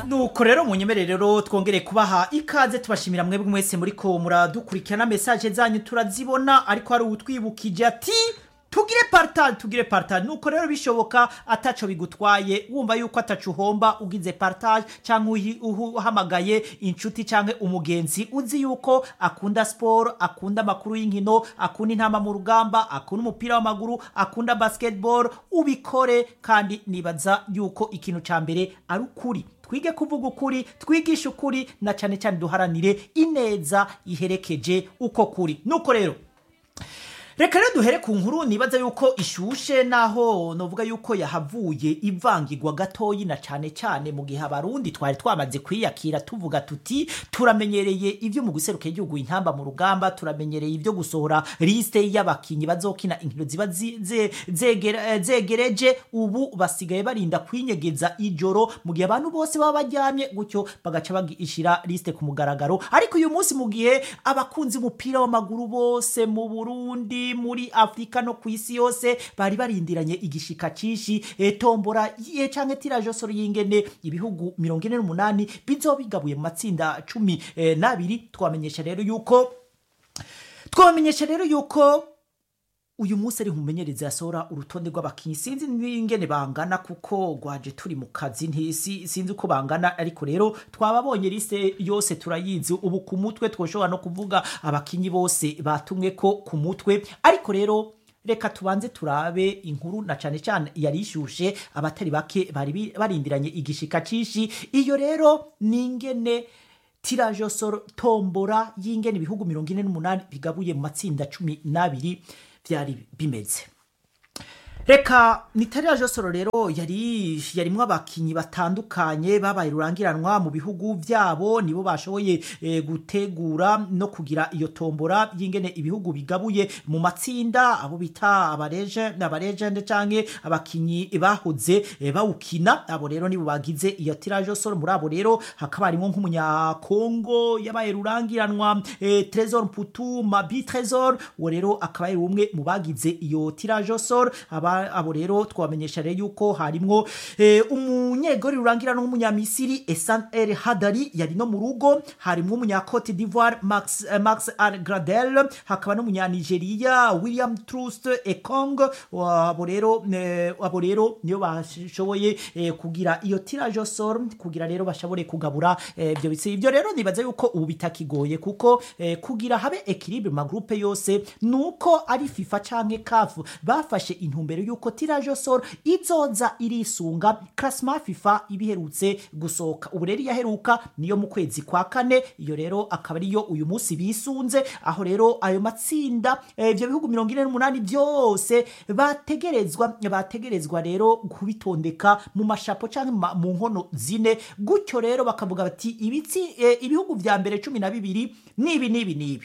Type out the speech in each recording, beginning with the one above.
nuko rero munyemerere rero twongere kubaha ikaze tubashimira mwebwe mwese muriko muradukurikirana mesaje zanyu turazibona ariko hari utwibukije ati tugire partage tugire partage nuko rero bishoboka ataco bigutwaye wumva yuko ataco uhomba ugize partage cyangwa uhi- uhu- uhamagaye inshuti cyangwa umugenzi uzi yuko akunda sport akunda amakuru y'inkino akunda intama mu rugamba akunda umupira w'amaguru akunda basketball ubikore kandi nibaza yuko ikintu ca mbere ari ukuri twige kuvuga ukuri twigishe ukuri na cyane cyane duharanire ineza iherekeje uko kuri nuko rero reka rero duhere ku nkuru nibaza yuko ishushe naho novuga yuko yahavuye ivangirwa gatoyi na cyane cyane mu gihe abarundi twari twamaze kwiyakira tuvuga tuti turamenyereye ibyo mu guseruka igihugu intamba mu rugamba turamenyereye ibyo gusohora liste y'abakinyi bazokina inkino ziba zi- ze- zegere- eh, zegereje ubu basigaye barinda kwinyegeza ijoro mu gihe abantu bose baba baryamye gutyo bagaca bagishira liste ku mugaragaro ariko uyu munsi mu gihe abakunzi umupira w'amaguru bose mu Burundi muri Afrika no ku isi yose bari barindiranye igishika cishi e, tombora ye canke tiraje soro y'ingene ibihugu 48 bizobigabuye mu matsinda cumi eh, n'abiri twamenyesha rero yuko twamenyesha rero yuko uyu munsi ari umumenyereza yasohora urutonde rw'abakinnyi sinzi n'ingene bangana kuko rwaje turi mu kazi ntisi sinzi uko bangana ariko rero twababonye liste yose turayizi ubu ku mutwe twoshobora no kuvuga abakinnyi bose batumwe ko ku mutwe ariko rero reka tubanze turabe inkuru na cyane cyane yari ishushe abatari bake bari bi- barindiranye igishika cishi iyo rero ni ingene tiraje soro tombora y'ingene ibihugu mirongo ine n'umunani bigabuye mu matsinda cumi n'abiri byari bimeze reka nitariya josoro rero yari yarimwo abakinyi batandukanye babaye rurangiranwa mu bihugu byabo nibo bashoboye eh, gutegura no kugira iyo tombora y'ingene ibihugu bigabuye mu matsinda abo bita abareje abarejende canke abakinyi bahoze eh, bawukina abo rero nibo bagize iyo tiraje soro muri abo rero hakaba harimo nk'umunyakongo yabaye rurangiranwa eh, Trésor Mputu Mabi Trésor uwo rero akaba ari umwe mu bagize iyo tiraje soro aba abo rero twamenyesha rero yuko harimwo eh, umunyegori rurangiranwa w'umunyamisiri Esan El Hadari yari no mu rugo harimwo umunya Cote d'Ivoire Max eh, Max Al Gradel hakaba n'umunyanigeria William Trust Ekong abo rero eh, abo rero niyo bashoboye eh, kugira iyo tiraje soro kugira rero bashobore kugabura eh, ibyo bitsi ibyo rero nibaza yuko ubu bitakigoye kuko eh, kugira habe equilibre mu magroupe yose nuko ari FIFA canke CAF bafashe intumbero yuko tiraje soro izoza irisunga classement FIFA ibiherutse gusohoka ubu rero yaheruka niyo mu kwezi kwa kane iyo rero akaba ariyo uyu munsi bisunze aho rero ayo matsinda eh, ibyo bihugu mirongo ine n'umunani byose bategerezwa bategerezwa rero kubitondeka mu mashapo cyangwa ma- mu nkono zine gutyo rero bakavuga bati ibitsi eh, ibihugu vya mbere cumi na bibiri nibi nibi nibi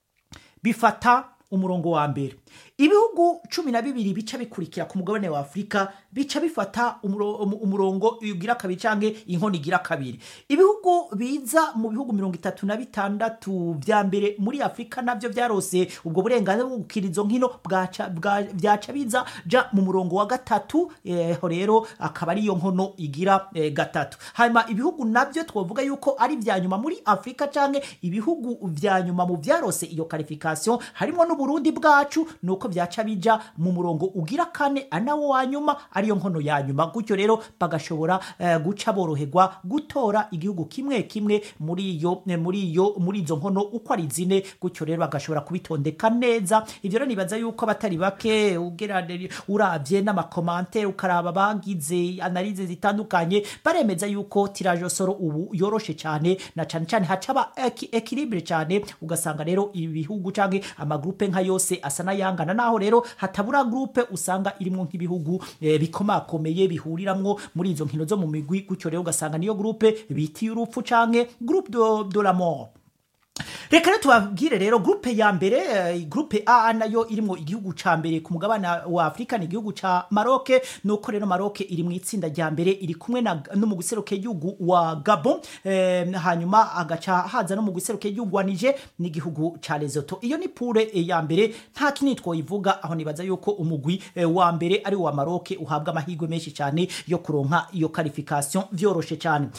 bifata umurongo wa mbere ibihugu cumi na bibiri bica bikurikira ku mugabane wa afurika bica bifata umuro- umu- umurongo ugira kabiri canke inkono igira kabiri ibihugu biza mu bihugu mirongo itatu na bitandatu vya mbere muri afurika navyo vyarose ubwo burenganzira bwo gukina izo nkino bwaca- bwa- vyaca biza ja mu murongo wa gatatu eho rero akaba ariyo nkono igira eh, gatatu hanyuma ibihugu navyo twovuga yuko ari vya nyuma muri afurika canke ibihugu vya nyuma mu vyarose iyo qualification harimo n'uburundi bwacu nuko vyaca bija mu murongo ugira kane anawo wa nyuma ariyo nkono ya nyuma gutyo rero bagashobora eh, guca boroherwa gutora igihugu kimwe kimwe muri iyo eh, muri iyo muri izo nkono uko ari zine gutyo rero bagashobora kubitondeka neza ivyo rero nibaza yuko abatari bake ugerane uravye n'amakomante ukaraba bagize analize zitandukanye baremeza yuko tiraje soro ubu yoroshe cyane na cyane cyane hacaba equilibre cyane ugasanga rero ibihugu canke amagrupe nka yose asa n'ayangana naho rero hatabura groupe usanga irimo nk'ibihugu eh, bikomakomeye bihuriramwo muri izo nkino zo mu migwi gutyo rero ugasanga niyo groupe bitiye urupfu canke groupe de, de la mort reka rero tubabwire rero gurupe ya mbere eh, gurupe a nayo irimo igihugu ca mbere ku mugabane wa afurika ni igihugu ca maroke nuko rero maroke iri mu itsinda rya mbere iri kumwe na- no mu guseruka igihugu wa gabon eh, hanyuma agaca haza no mu guseruka igihugu wa nije n'igihugu ca lesoto iyo ni pure eh, ya mbere nta kinini twoyivuga aho nibaza yuko umugwi eh, wa mbere ari wa maroke uhabwa amahirwe menshi cyane yo kuronka iyo qualification vyoroshe cyane muri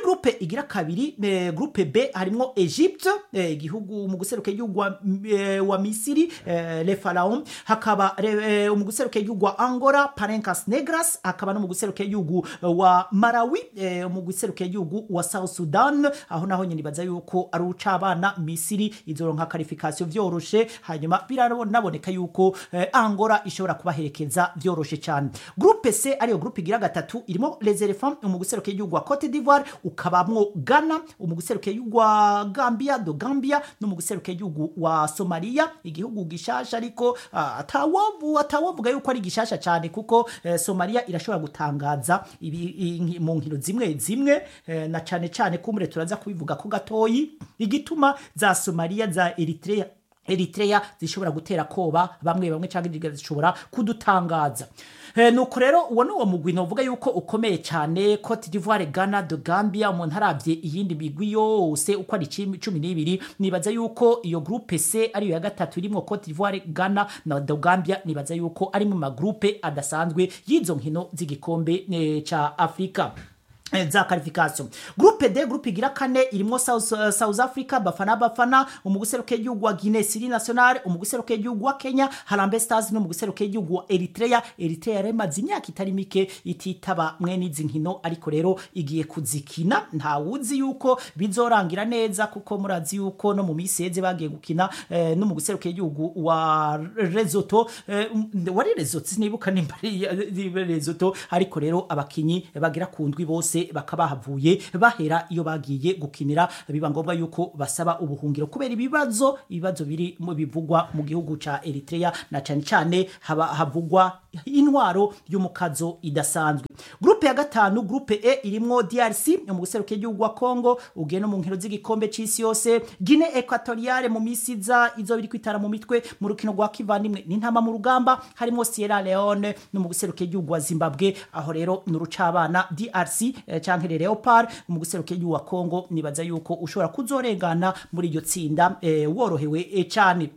groupe igira kabiri eh, groupe b harimo egypte eh, igihugu mu guseruka igihugu wa, eh, wa misiri eh, le pharaon hakaba eh, mu guseruka igihugu wa angola parencas negras hakaba no mu guseruka igihugu wa marawi eh, mu guseruka igihugu wa south sudan aho naho nyine baza yuko ari ucabana misiri izoronka qualification vyoroshe hanyuma biranaboneka yuko eh, angola ishobora kubaherekeza vyoroshe cyane groupe c ariyo groupe igira gatatu irimo les elephants mu guseruka igihugu wa cote d'ivoire ukabamwo ghana mu guseruka igihugu wa gambia do gambia no mu guseruka igihugu wa somalia igihugu gishasha ariko ah, atawovu atawovuga yuko ari gishasha cyane kuko eh, somalia irashobora gutangaza ibi, i, mu nkino zimwe zimwe eh, na cyane cyane kumure turaza kubivuga ko gatoyi igituma za somalia za eritrea eritrea zishobora gutera koba bamwe bamwe cyangwa indiga zishobora kudutangaza Eh, nuko rero uwo ni uwo mugwi novuga yuko ukomeye cyane cote d'ivoire ghana de gambia umuntu arabye iyindi migwi yose uko ari cumi cumi n'ibiri nibaza yuko iyo groupe c ariyo ya gatatu irimo cote d'ivoire ghana na de gambia nibaza yuko ari mu magroupe adasanzwe y'izo nkino z'igikombe eh, ca afurika Eh, za qualification groupe d groupe igira kane irimo south, uh, south africa bafana bafana umuguseruka igihugu wa guinee siri national umuguseruka igihugu wa kenya harambe stars no umuguseruka igihugu wa eritrea eritrea yaremaze imyaka itari mike ititaba mwene izi nkino ariko rero igiye kuzikina ntawuzi yuko bizorangira neza kuko murazi yuko no mu minsi yeze bagiye gukina eh, no mu guseruka igihugu wa rezoto eh, wari rezoto sinibuka nimba ari rezoto ariko rero abakinyi bagira ku ndwi bose bose bakaba bahavuye bahera iyo bagiye gukinira biba ngombwa yuko basaba ubuhungiro kubera ibibazo ibibazo biri mu bivugwa mu gihugu ca Eritrea na cyane cyane haba havugwa intwaro y'umukazo idasanzwe groupe ya gatanu groupe E irimwo DRC mu guseruka igihugu wa Congo ugiye no mu nkino z'igikombe c'isi yose Guinea Equatoriale mu misiza izo biri kwitara mu mitwe mu rukino rwa kivandimwe n'intama mu rugamba harimo Sierra Leone no mu guseruka igihugu wa Zimbabwe aho rero nurucabana DRC eh, canke Leopard mu guseruka igihugu wa Congo nibaza yuko ushobora kuzorengana muri iryo tsinda eh, worohewe eh, cyane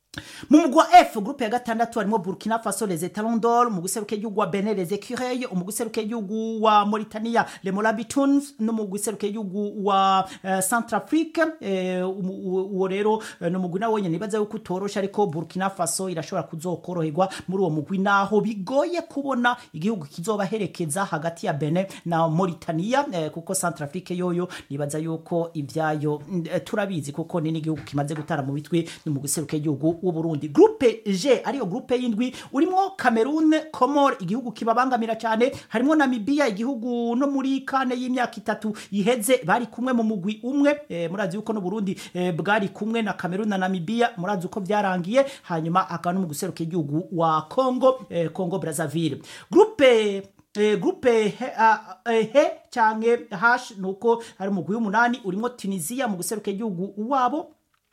mu mugwi wa f groupe ya gatandatu harimo burkina faso les etalons d'or mu guseruka igihugu wa benin les écureuils mu guseruka igihugu wa mauritania les morabitunes no mu guseruka igihugu wa uh, centrafrique uwo rero uh, ni umugwi nawo nyene nibaza yuko utoroshe ariko burkina faso irashobora kuzokoroherwa muri uwo mugwi naho bigoye kubona igihugu kizobaherekeza hagati ya benin na mauritania uh, kuko centrafrique yoyo nibaza yuko ivyayo uh, turabizi kuko ni n'igihugu kimaze gutara mu bitwe no mu guseruka igihugu w'uburundi groupe g ariyo groupe y'indwi urimo cameroon comor igihugu kibabangamira cyane harimo namibia igihugu no muri kane y'imyaka itatu iheze bari kumwe mu mugwi umwe e, murazi yuko n'uburundi e, bwari kumwe na cameroon na namibia murazi uko byarangiye hanyuma hakaba no mu guseruka igihugu wa congo e, congo brazzaville groupe E, groupe he, uh, he canke hash nuko hari umugwi w'umunani urimo tunisia mu guseruka igihugu wabo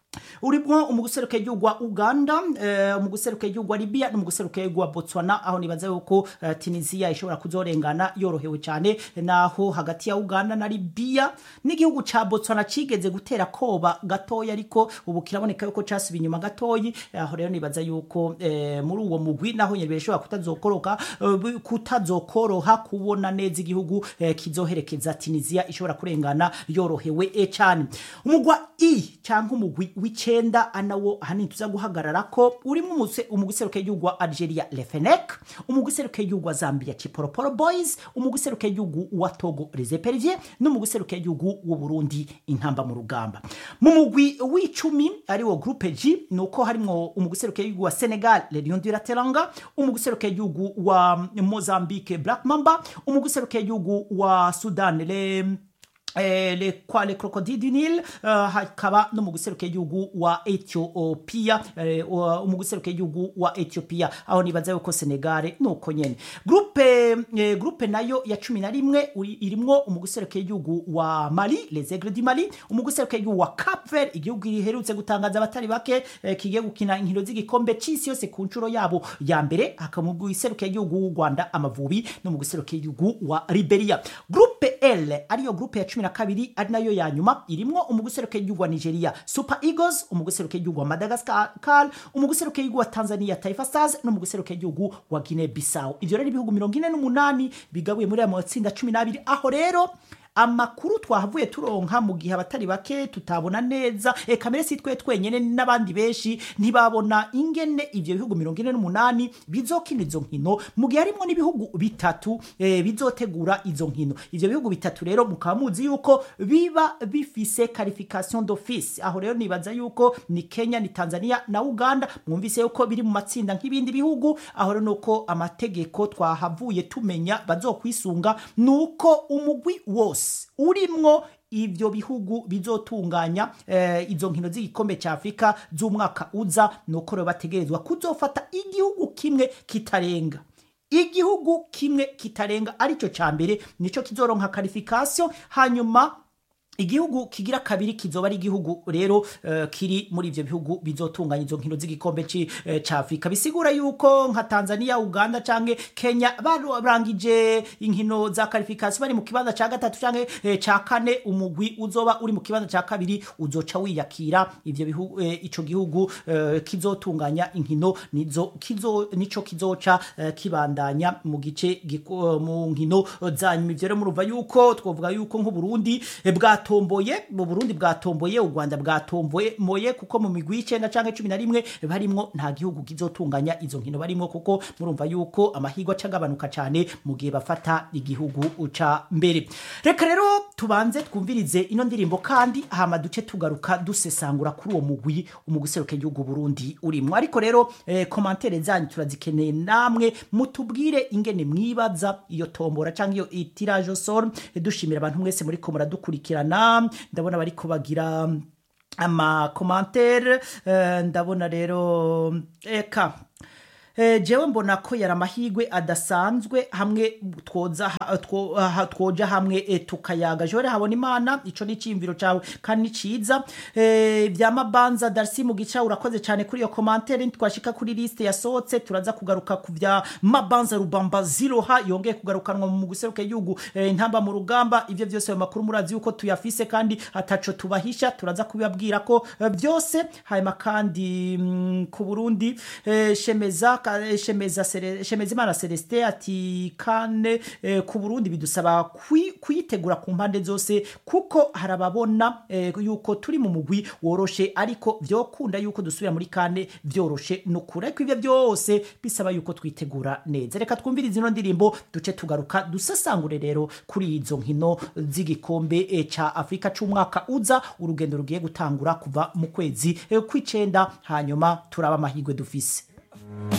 urimo umuguseruka igihugu wa uganda uh, umuguseruka igihugu wa libya n'umuguseruka igihugu wa botswana aho nibaza yuko uh, tunisia ishobora kuzorengana yorohewe cyane naho hagati ya uganda na libya n'igihugu ca botswana cigeze gutera koba gatoya ariko ubu kiraboneka yuko casuba inyuma gatoyi aho rero nibaza yuko uh, muri uwo mugwi naho nyene bishobora kutazokoroka uh, kutazokoroha kubona neza igihugu uh, kizoherekeza tunisia ishobora kurengana yorohewe e cyane umugwa i cyangwa umugwi w'icenda anawo ahanini tuza guhagarara ko urimo umuguseruka y'igihugu wa algeria lefenek umuguseruka y'igihugu wa zambia chiporoporo boys umuguseruka y'igihugu wa togo resepervier n'umuguseruka y'igihugu w'uburundi intamba mu rugamba mu mugwi w'icumi ariwo groupe g ni uko harimo umuguseruka y'igihugu wa senegal le lion du lateranga umuguseruka y'igihugu wa mozambique black mamba umuguseruka y'igihugu wa sudan le Eh, le kwa le crocodile du Nil uh, hakaba no mu guseruka igihugu wa Ethiopia eh, mu guseruka igihugu wa Ethiopia aho nibaza yuko Senegal nuko nyene groupe eh, groupe nayo ya 11 irimwo umuguseruka igihugu wa Mali les Aigles du Mali umuguseruka igihugu wa Cap Vert igihugu giherutse gutangaza abatari bake eh, kigiye gukina inkino z'igikombe c'isi yose ku nshuro yabo ya mbere hakamuguseruka igihugu w'u Rwanda amavubi no mu guseruka igihugu wa Liberia groupe L ariyo groupe ya cumi na kabiri ari nayo ya nyuma irimwo umuguseruka y'igihugu wa nigeria super eagles umuguseruka y'igihugu wa madagascar umuguseruka y'igihugu wa tanzania taifa stars n'umuguseruka y'igihugu wa guinea bissau ivyo rero ibihugu mirongo ine n'umunani bigabuye muri aya matsinda cumi n'abiri aho rero amakuru twahavuye turonka mu gihe abatari bake tutabona neza eka mbere si twe twenyene n'abandi benshi ntibabona ingene ivyo bihugu mirongo ine n'umunani bizokina izo nkino mu gihe harimwo n'ibihugu bitatu eh, bizotegura izo nkino ivyo bihugu bitatu rero mukaba muzi yuko biba bifise qualification d'office aho rero nibaza yuko ni Kenya ni Tanzania na Uganda mwumvise yuko biri mu matsinda nk'ibindi bihugu aho rero nuko amategeko twahavuye tumenya bazokwisunga nuko umugwi wose urimwo ivyo bihugu bizotunganya eh, izo nkino z'igikombe ca Afrika z'umwaka uza nuko rero bategerezwa kuzofata igihugu kimwe kitarenga igihugu kimwe kitarenga arico ca mbere nico kizoronka qualification hanyuma igihugu kigira kabiri kizoba ari igihugu rero uh, kiri muri ivyo bihugu bizotunganya izo nkino z'igikombe uh, ca Afrika bisigura yuko nka Tanzania Uganda canke Kenya barangije inkino za qualification bari mu kibanza ca gatatu canke uh, ca kane umugwi uzoba uri mu kibanza ca kabiri uzoca wiyakira ivyo bihugu uh, ico gihugu uh, kizotunganya inkino nizo kizo nico kizoca uh, kibandanya mu gice uh, mu nkino zanyuma ivyo rero murumva yuko twovuga yuko nk'u Burundi eh, bwa bwatomboye mu Burundi bwatomboye u Rwanda bwatomboye moye kuko mu migwi y'icenda canke cumi na rimwe barimwo nta gihugu kizotunganya izo nkino barimwo kuko murumva yuko amahirwe acagabanuka cane mu gihe bafata igihugu ca mbere reka rero tubanze twumvirize ino ndirimbo kandi hama duce tugaruka dusesangura kuri uwo mugwi umugwi seruke igihugu Burundi urimwo ariko rero eh, komantere zanyu turazikeneye namwe mutubwire ingene mwibaza iyo tombora canke iyo tirage au sort dushimira abantu mwese muri ko muradukurikirana ndabona bari kubagira amakomantere ndabona rero eka jewe mbona ko yari amahirwe adasanzwe hamwe twoza twoja hamwe tukayaga jore habona imana ico ni iciyumviro cawe kandi ni ciza vya mabanza darcy mu gica urakoze cyane kuri iyo komantere twashika kuri liste yasohotse turaza kugaruka ku vya mabanza rubamba ziroha yongeye kugarukanwa mu guseruka igihugu intamba mu rugamba ivyo vyose ayo makuru murazi yuko tuyafise kandi ataco tubahisha turaza kubibabwira ko byose hanyuma kandi ku burundi shemeza shemeza shemezimana celestin ati kane eh, ku burundi bidusaba kuyitegura ku mpande zose kuko harababona eh, yuko turi mu mugwi woroshe ariko vyokunda yuko dusubira muri kane vyoroshe nukuri ariko ivyo byose bisaba yuko twitegura neza reka twumvirize ino ndirimbo duce tugaruka dusasangure rero kuri izo nkino z'igikombe eh, ca afurika c'umwaka uza urugendo rugiye gutangura kuva mu kwezi eh, kw'icenda hanyuma turaba amahirwe dufise